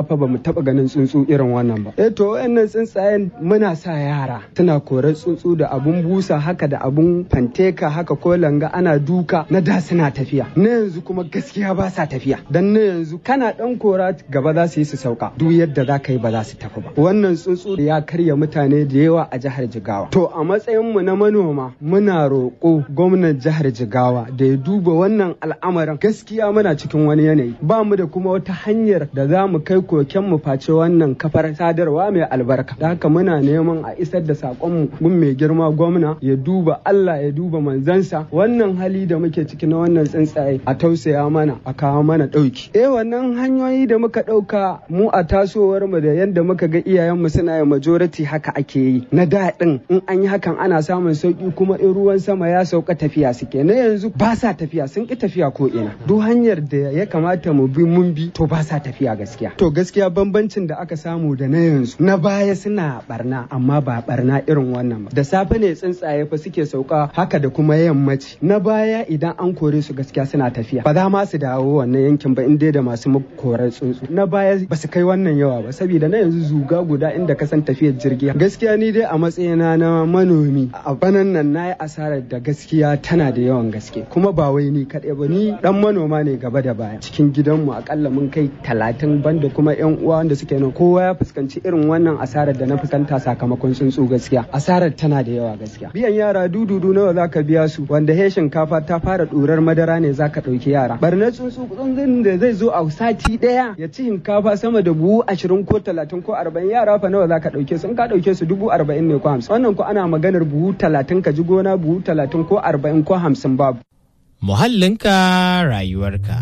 fa ba mu taba ganin tsuntsu irin wannan ba eh to wayannan tsuntsayen muna sa yara suna korar tsuntsu da abun busa haka da abun fanteka haka ko langa ana duka na da suna tafiya na yanzu kuma gaskiya ba sa tafiya dan na yanzu kana dan kora gaba za su yi su sauka duk yadda za ka yi ba za su tafi ba wannan tsuntsu ya karya mutane da yawa a jihar Jigawa to a matsayin mu na manoma muna roƙo gwamnan jihar Jigawa da ya duba wannan al'amarin gaskiya muna cikin wani yanayi ba mu da kuma wata hanyar da za mu kai koken mu face wannan kafar sadarwa mai albarka da haka muna neman a isar da saƙon mu mai girma gwamna ya duba Allah ya duba manzansa wannan hali da muke ciki na wannan tsuntsaye a tausaya mana a kawo mana ɗauki eh wannan hanyoyi da muka ɗauka mu a tasowar mu da yadda muka ga iyayen mu suna yin majority haka ake yi na daɗin in an yi hakan ana samun sauki kuma in ruwan sama ya sauka tafiya suke na yanzu ba sa tafiya sun ki tafiya ko ina duk hanyar da ya kamata mu bi mun bi to ba sa tafiya gaskiya to gaskiya bambancin da aka samu da na yanzu na baya suna barna amma ba barna irin wannan ba da safe ne tsuntsaye fa suke sauka haka da kuma yammaci na baya idan an kore su gaskiya suna tafiya ba za ma su dawo wannan yankin ba in dai da masu korar tsuntsu na baya ba su kai wannan yawa ba saboda na yanzu zuga guda inda ka san tafiyar jirgi gaskiya ni dai a matsayina na manomi a banan nan na yi asarar da gaskiya tana da yawan gaske kuma ba wai ni kaɗai ba ni dan manoma ne gaba da baya cikin gidanmu akalla mun kai talatin banda kuma yan uwa wanda suke nan kowa ya fuskanci irin wannan asarar da na fuskanta sakamakon tsuntsu gaskiya asarar tana da yawa gaskiya biyan yara dududu nawa zaka biya su wanda he shinkafa ta fara ɗurar madara ne zaka ɗauki yara barnar tsuntsu tsuntsun da zai zo a sati ɗaya ya ci shinkafa sama da buhu ashirin ko talatin ko arba'in yara fa nawa zaka ɗauke su in ka ɗauke su dubu arba'in ne ko hamsin wannan ko ana maganar buhu talatin ka ji gona buhu talatin ko arba'in ko hamsin babu. Muhallinka rayuwarka.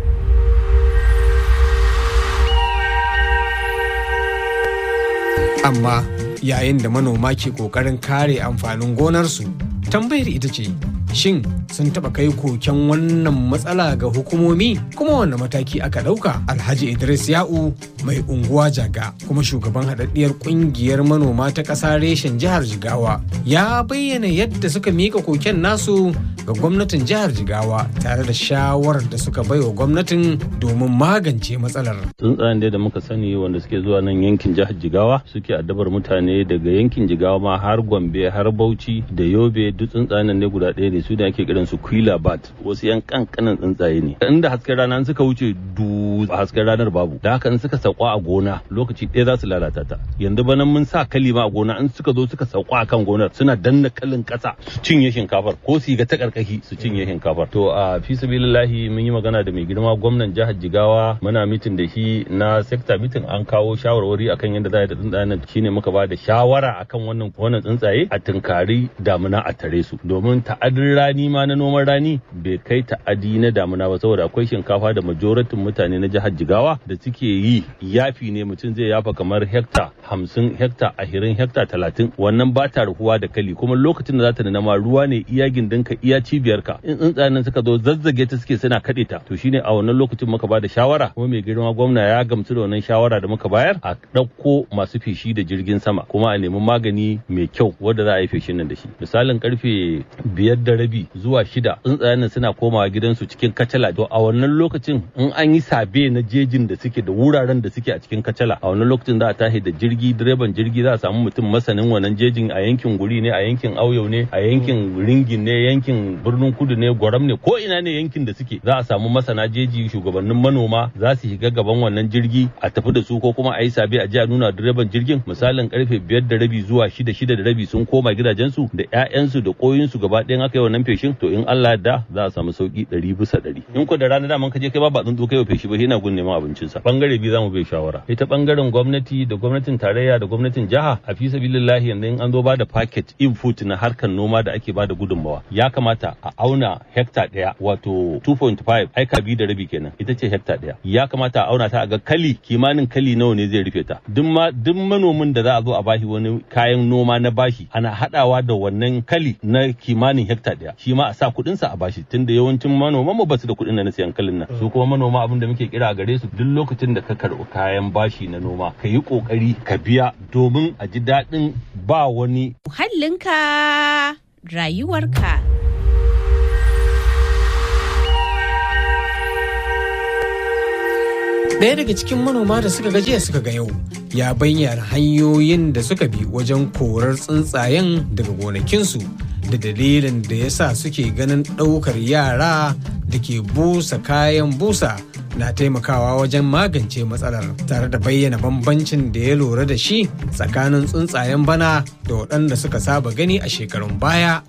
Amma yayin da manoma ke ƙoƙarin kare amfanin gonarsu, tambayar ita ce, shin sun taɓa kai koken wannan matsala ga hukumomi kuma wanne mataki aka ɗauka alhaji idris ya'u mai unguwa jaga kuma shugaban haɗaɗɗiyar ƙungiyar manoma ta ƙasa reshen jihar jigawa ya bayyana yadda suka mika koken nasu ga gwamnatin jihar jigawa tare da shawarar da suka baiwa gwamnatin domin magance matsalar tsuntsayen da muka sani wanda suke zuwa nan yankin jihar jigawa suke addabar mutane daga yankin jigawa ma har gombe har bauchi da yobe duk tsuntsayen ne guda ɗaya ne su da ake kiran su kwila bat wasu yan kankanan tsuntsaye ne inda hasken rana suka wuce du hasken ranar babu da haka in suka sauka a gona lokaci ɗaya za su lalata ta yanzu bana mun sa kalima a gona in suka zo suka sauka a kan gonar suna danna kalin ƙasa su cinye shinkafar ko su ga ta karkashi su cinye shinkafar to a fi sabilillahi mun yi magana da mai girma gwamnan jihar jigawa muna mitin da shi na sekta mitin an kawo shawarwari akan yadda za a yi da tsuntsayen shine muka ba da shawara akan wannan wannan tsuntsaye a tunkari damuna a tare su domin ta'adin rani ma na noman rani bai kai ta'adi na damuna ba saboda akwai shinkafa da majoratin mutane na jihar jigawa da suke yi yafi ne mutum zai yafa kamar hekta hamsin hekta ashirin hekta talatin wannan ba ta ruhuwa da kali kuma lokacin da za ta nuna ma ruwa ne iya gindinka iya cibiyarka in tsuntsayen nan suka zo zazzage ta suke suna kaɗe ta to shine a wannan lokacin muka ba da shawara kuma mai girma gwamna ya gamsu da wannan shawara da muka bayar a ɗauko masu feshi da jirgin sama kuma a nemi magani mai kyau wanda za a yi feshin nan da shi misalin karfe biyar da rabi zuwa shida tsuntsayen nan suna komawa gidansu cikin kacala to a wannan lokacin in an yi sabe na jejin da suke da wuraren da suke a cikin kacala a wannan lokacin za a tashi da jirgi direban jirgi za a samu mutum masanin wannan jejin a yankin guri ne a yankin auyo ne a yankin ringin ne yankin birnin kudu ne gwaram ne ko ina ne yankin da suke za a samu masana jeji shugabannin manoma za su shiga gaban wannan jirgi a tafi da su ko kuma a yi sabe a ji a nuna direban jirgin misalin karfe biyar da rabi zuwa shida shida da rabi sun koma gidajensu da 'ya'yansu da koyinsu gaba ɗayan aka yi wannan feshin to in Allah da za a samu sauki ɗari bisa ɗari in ko da rana daman ka je kai ba ba tsuntsu kai feshi ba yana gun neman abincinsa bangare biyu za mu bai shawara ita bangaren gwamnati da gwamnatin tarayya da gwamnatin jiha a fi sabilillahi yanzu in an zo ba da packet input na harkar noma da ake ba da gudunmawa ya kamata a auna hekta ɗaya wato 2.5 aika biyu da rabi kenan ita ce hekta ɗaya ya kamata a auna ta a ga kali kimanin kali nawa ne zai rufe ta duk ma duk manomin da za a zo a bashi wani kayan noma na bashi ana hadawa da wannan kali na kimanin hekta ɗaya shi ma a sa kuɗinsa a bashi tunda yawancin manoman mu basu da kuɗin da na siyan kalin nan su kuma manoma abin da muke kira a gare su duk lokacin da ka karɓi kayan bashi na noma ka yi ƙoƙari ka biya domin a ji daɗin ba wani Muhallinka rayuwarka. Ɗaya daga cikin manoma da suka gajiya suka ga yau ya bayyana hanyoyin da suka bi wajen korar tsuntsayen daga gonakinsu da dalilin da ya sa suke ganin ɗaukar yara da ke busa kayan busa na taimakawa wajen magance matsalar tare da bayyana bambancin da ya lura da shi tsakanin tsuntsayen bana da waɗanda suka saba gani a shekarun baya.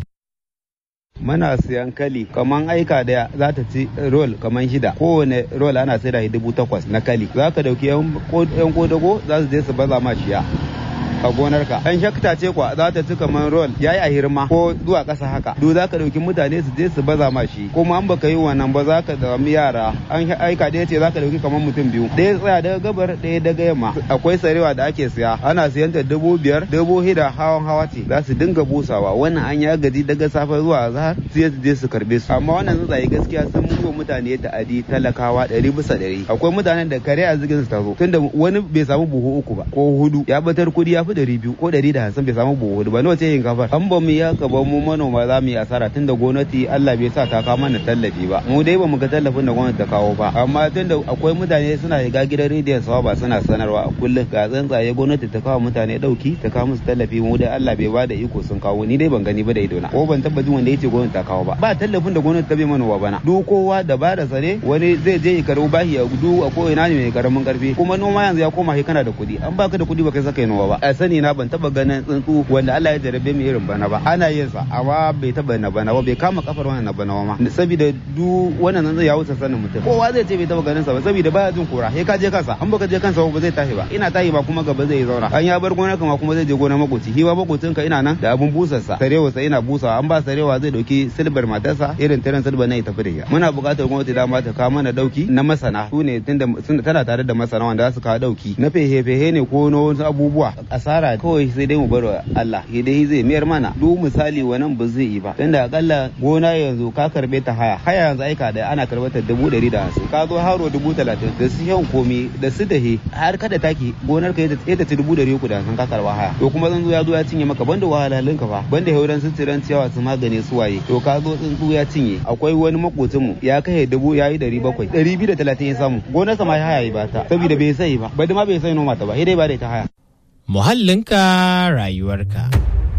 muna siyan kali kaman aika daya za ta ci roll kaman shida kowane roll ana sai da dubu takwas na kali za ka dauki yan kodago za su je su baza ma shiya a gonarka an shakta ce kwa za ta ci kamar roll ya yi a hirma ko zuwa ƙasa haka duk za ka ɗauki mutane su je su baza ma shi kuma an baka yi wannan ba za ka sami yara an aika ɗaya ce za ka ɗauki kamar mutum biyu ɗaya tsaya daga gabar ɗaya daga yamma akwai sarewa da ake siya ana siyan ta dubu biyar dubu hida hawan hawa ce za su dinga busawa wannan an ya gaji daga safe zuwa zahar sai su je su karbe su amma wannan tsuntsaye gaskiya sun yi wa mutane ta'adi talakawa ɗari bisa ɗari akwai mutanen da kare a zigin su tazo tunda wani bai samu buhu uku ba ko hudu ya batar kuɗi ya fi ɗari biyu ko ɗari da hamsin bai samu buhu hudu ba nawa ce yin kafar an ba mu ya ba mu manoma za mu yi asara tunda gwamnati Allah bai sa ta kawo mana tallafi ba mu dai ba mu ga tallafin da gwamnati ta kawo ba amma tunda akwai mutane suna shiga gidan rediyon sawa ba suna sanarwa a kullum ga tsuntsaye gwamnati ta kawo mutane ɗauki ta kawo musu tallafi mu dai Allah bai ba da iko sun kawo ni dai ban gani ba da idona ko ban tabbacin wanda yace gwamnati ta kawo ba ba tallafin da gwamnati ta bai manoma bana duk kowa da ba da sare wani zai je ya karbi bashi ya gudu a ko ina ne mai karamin karfi kuma noma yanzu ya koma kai kana da kuɗi an baka da kuɗi ba kai saka noma ba a sani na ban taba ganin tsuntsu wanda Allah ya jarabe mu irin bana ba ana yin sa amma bai taba na bana ba bai kama kafar wannan na bana ma saboda duk wannan nan zai ya wuce sanin mutum kowa zai ce bai taba ganin sa ba saboda baya jin kura sai ka je kansa an baka je kansa ba zai tashi ba ina tashi ba kuma gaba zai zauna an ya bar gonar kama kuma zai je gonar makoci hiwa makocin ka ina nan da abun busar sa sarewa sa ina busawa an ba sarewa zai dauki silbar matarsa irin tiran silbar na ya tafi da ita muna buƙatar gwamnati dama ta kawo mana dauki na masana su ne tunda tana tare da masana wanda za su kawo dauki na fehe-fehe ne ko na wasu abubuwa asara kawai sai dai mu bar Allah ya dai zai mayar mana duk misali wannan ba zai yi ba tunda akalla gona yanzu ka karbe ta haya haya yanzu aika da ana karbar ta dubu ɗari da hamsin ka zo haro dubu talatin da su yawan komi da su dahe har kada taki gonar ka ya ta ci dubu ɗari uku da hamsin ka karba haya to kuma zan zo ya zo ya cinye maka banda wahalhalun ka fa banda hauran su tiran ciyawa su magane su waye to ka zo tsuntsu ya cinye akwai wani makocin mu ya kai dubu ya yi ɗari bakwai ɗari biyu da talatin ya samu gonarsa ma ya haya yi ba ta saboda bai sai ba bai ma bai sai noma ta ba sai dai ba da ita haya muhallinka rayuwarka.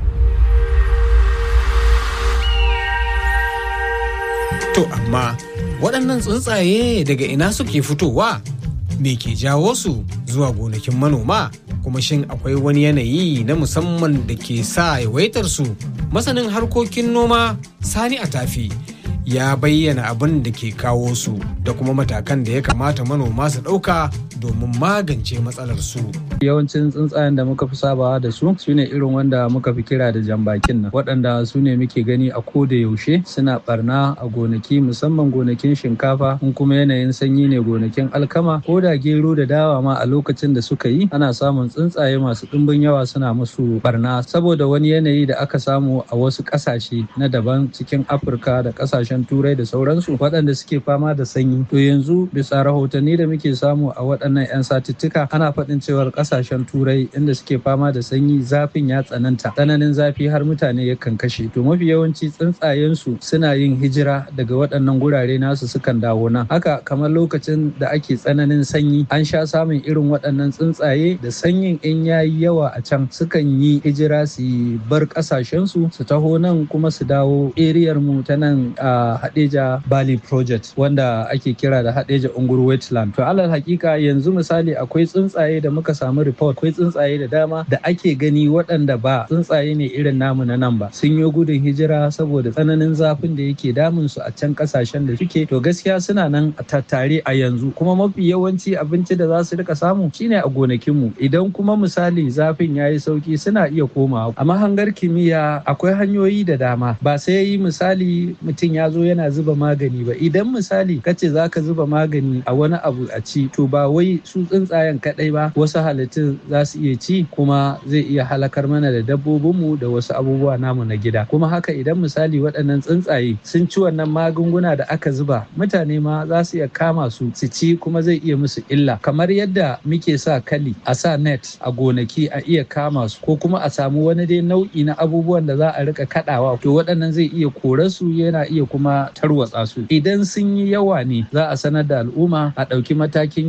To amma waɗannan tsuntsaye daga ina suke fitowa? Me ke jawo su zuwa gonakin manoma? Kuma shin akwai wani yanayi na musamman da ke sa yawaitar su? Masanin harkokin noma Sani a tafi ya bayyana abin da ke kawo su da kuma matakan da ya kamata manoma su ɗauka domin magance matsalar su. Yawancin tsuntsayen da muka fi sabawa da su su ne irin wanda muka fi kira da jambakin nan waɗanda su ne muke gani a ko da yaushe suna barna a gonaki musamman gonakin shinkafa in kuma yanayin sanyi ne gonakin alkama ko da gero da dawa ma a lokacin da suka yi ana samun tsuntsaye masu ɗimbin yawa suna musu barna saboda wani yanayi da aka samu a wasu ƙasashe na daban cikin Afirka da ƙasashen turai da sauransu waɗanda suke fama da sanyi to yanzu bisa rahotanni da muke samu a waɗannan 'yan satuttuka ana faɗin cewar ƙasashen turai inda suke fama da sanyi zafin ya tsananta tsananin zafi har mutane yakan kashe to mafi yawanci tsuntsayensu suna yin hijira daga waɗannan gurare nasu sukan dawo nan haka kamar lokacin da ake tsananin sanyi an sha samun irin waɗannan tsuntsaye da sanyin in yayi yawa a can sukan yi hijira su bar ƙasashensu su taho nan kuma su dawo eriyar mu ta nan a Hadeja Bali Project wanda ake kira da Hadeja Ungur Wetland. To alal hakika yanzu misali akwai tsuntsaye da muka samu report akwai tsuntsaye da dama da ake gani waɗanda ba tsuntsaye ne irin namu na nan ba. Sun yi gudun hijira saboda tsananin zafin da yake damun su a can kasashen da suke. To gaskiya suna nan a tattare a yanzu kuma mafi yawanci abinci da za su rika samu shine a gonakinmu. Idan kuma misali zafin ya yi sauki suna iya komawa. A mahangar kimiyya akwai hanyoyi da dama ba sai yi misali mutum ya zo yana zuba magani ba idan misali kace za ka zuba magani a wani abu a ci to ba wai su tsuntsayen kadai ba wasu halittun za su iya ci kuma zai iya halakar mana da dabbobinmu da wasu abubuwa namu na gida kuma haka idan misali waɗannan tsuntsaye sun ci wannan magunguna da aka zuba mutane ma za su iya kama su su ci kuma zai iya musu illa kamar yadda muke sa kali a sa net a gonaki a iya kama su ko kuma a samu wani dai nau'i na abubuwan da za a rika kadawa to waɗannan zai iya kore su yana iya kuma tarwatsa su idan sun yi yawa ne za a sanar da al'umma a ɗauki matakin yin feshi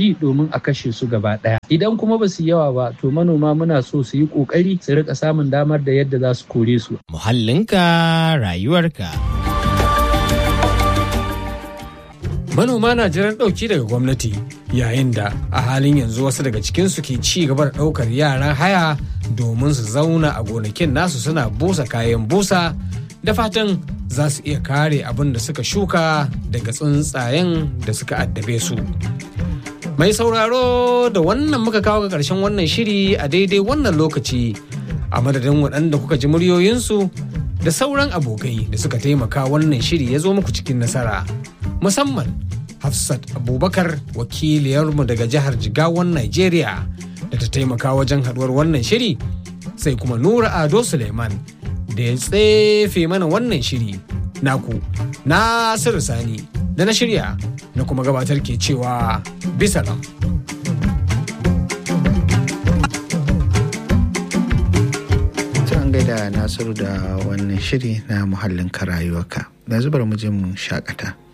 shi domin a kashe su gaba ɗaya idan kuma ba su yawa ba to manoma muna so su yi ƙoƙari su rika samun damar da yadda za su kore su Muhallinka rayuwarka. manoma na jiran ɗauki daga gwamnati yayin da a halin yanzu wasu daga cikinsu ke ci gaba da ɗaukar yaran haya domin su zauna a gonakin nasu suna busa kayan busa da fatan za su iya kare abin da suka shuka daga tsuntsayen da suka addabe su mai sauraro da wannan muka kawo ga ƙarshen wannan shiri a daidai wannan lokaci a madadin waɗanda kuka ji muryoyinsu da sauran abokai da suka taimaka wannan shiri ya zo muku cikin nasara musamman hafsat abubakar wakiliyarmu daga jihar jigawan nigeria da ta taimaka wajen haduwar wannan shiri sai kuma nura ado suleiman da ya tsefe mana wannan shiri naku nasiru sani da na shirya na kuma gabatar ke cewa bisalam an gaida nasiru da wannan shiri na muhallin rayuwarka yanzu bari mu je mu shakata